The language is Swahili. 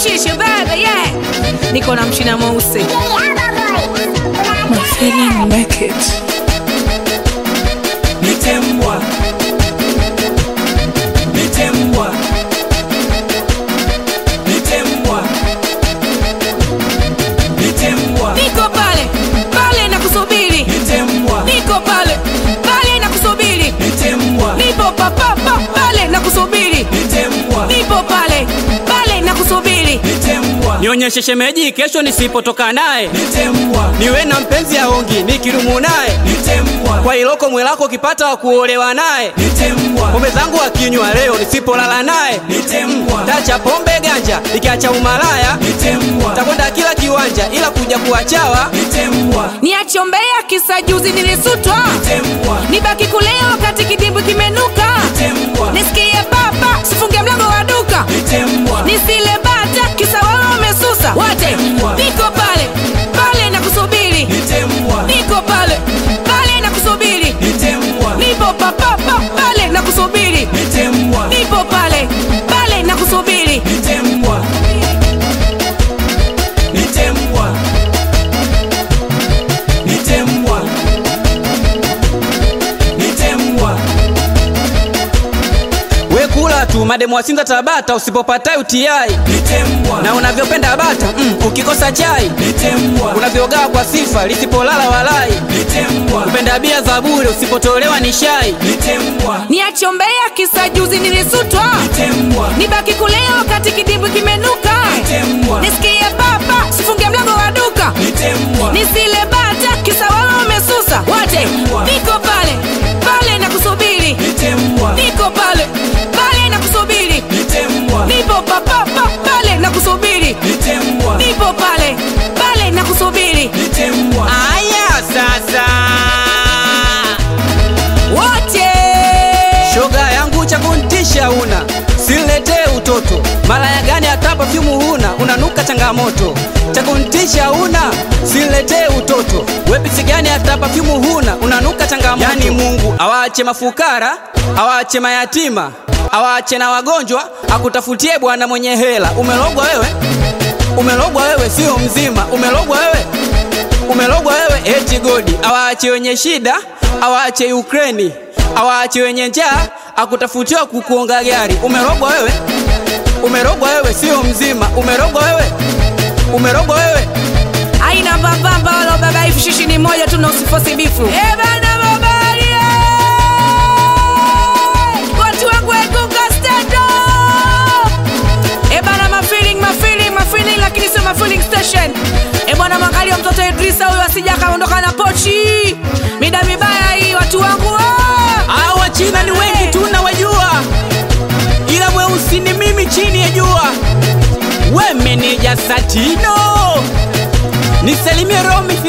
mshishi bebe yeah. niko na mchina mweusi My feeling make it. Nitembwa. Nitembwa. Nitembwa. Nitembwa. niko pale pale na kusubiri Nitembwa. niko pale pale na kusubiri Nitembwa. nipo papapa pale na kusubiri Nitembwa. nipo pale pale na kusubiri Nitembwa. nionyeshe shemeji kesho nisipotoka naye Nitembwa. niwe na mpenzi aongi nikirumu naye Nitembwa. kwa iloko mwelako ukipata wa kuolewa naye Nitembwa. pombe zangu akinywa leo nisipolala naye Nitembwa. tacha pombe ganja ikiacha umalaya Nitembwa. takwenda kila kiwanja ila kuja kuwachawa Nitembwa. niachombea kisa juzi nilisutwa Nitembwa. nibaki kulea wakati kidimbwi kimenuka Nitembwa. nisikie baba sifunge mlango wa duka Nitembwa. nisile bata kisa wao wamesusa wote niko pale pale na kusubiri Nitembwa. niko pale pale na kusubiri Nitembwa. nipo papapa pale na kusubiri Nitembwa. nipo pale pale na kusubiri Nitembwa. Nitembwa. Nitembwa. Nitembwa. we kula tu mademu wasinza tabata usipopata utiai Nitembwa. na unavyopenda bata mm, ukikosa chai Nitembwa. unavyogaa kwa sifa lisipolala walai Nitembwa. kupenda bia za bure usipotolewa ni shai Nitembwa. niachombea kisa juzi nilisutwa Nitembwa. nibaki kulea wakati kidimbwi kimenuka Nitembwa. nisikie baba sifunge mlango wa duka Nitembwa. nisile bata kisa wao wamesusa wote niko pale pale na kusubiri Nitembwa. niko pale pale na kusubiri Nitembwa. nipo papapa pale na kusubiri Nitembwa. nipo pale pale na kusubiri Nitembwa. aya sasa wote shoga yangu cha kuntisha una siletee utoto malaya gani hata pafyumu huna unanuka changamoto cha kuntisha una siletee utoto wepisi gani hata pafyumu huna unanuka changamoto yani mungu awaache mafukara awaache mayatima awaache na wagonjwa akutafutie bwana mwenye hela umelogwa wewe umelogwa wewe sio mzima umelogwa wewe umelogwa wewe eti godi awaache wenye shida awaache Ukraini awaache wenye njaa akutafutiwa kukuonga gari umerogwa wewe umerogwa wewe sio mzima umerogwa wewe umerogwa wewe aina mbambamba wala baba hivi shishi ni moja tu na usifosi bifu Eh bana babali eh! watu wangu wegunga stand up Eh bana mafeeling mafeeling mafeeling lakini sio mafeeling station Eh bwana mwangalia mtoto Idrisa huyo asija akaondoka na pochi mida mibaya hii watu wangu ah! hawa China ni wengi tu nawajua ila mweusi ni mimi chini ya jua we meneja Satino nisalimie Romi